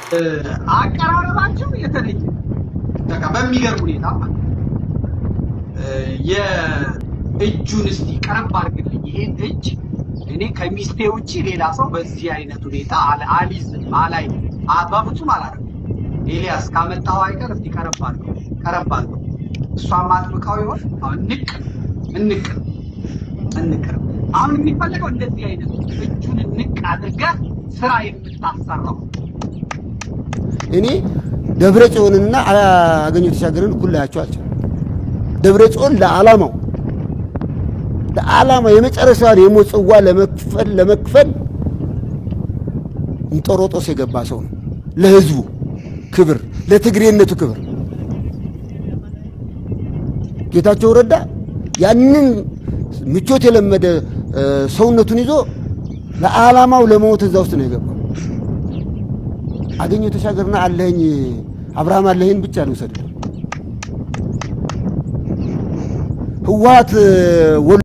አቀራረባቸው የተለየ በቃ በሚገርም ሁኔታ ማለት ነው። የእጁን እስቲ ቀረብ አድርግልኝ ይሄን እጅ እኔ ከሚስቴ ውጪ ሌላ ሰው በዚህ አይነት ሁኔታ አልይዝም አላይ በፍጹም አላደርግም። ኤልያስ ካመጣኸው አይቀር እስቲ ቀረብ አድርገው ቀረብ አድርገው እሷም አጥብቃው ይሆን አሁን ንቅ እንቅ እንቅ አሁን የሚፈለገው እንደዚህ አይነት እጁን ንቅ አድርገህ ስራ የምታሰራው እኔ ደብረ ጽዮንና አገኘሁ ተሻገርን እኩል ላያቸው አልችልም። ደብረ ጽዮን ለዓላማው ለዓላማ የመጨረሻውን የሞት ጽዋ ለመክፈል ለመክፈል እንጦሮጦስ የገባ ሰው ነው። ለህዝቡ ክብር፣ ለትግሬነቱ ክብር። ጌታቸው ረዳ ያንን ምቾት የለመደ ሰውነቱን ይዞ ለዓላማው ለመሞት እዛ ውስጥ ነው የገባው። አገኘሁ ተሻገርና አለኸኝ አብርሃም አለኸኝ ብቻ ልውሰድ ህወሓት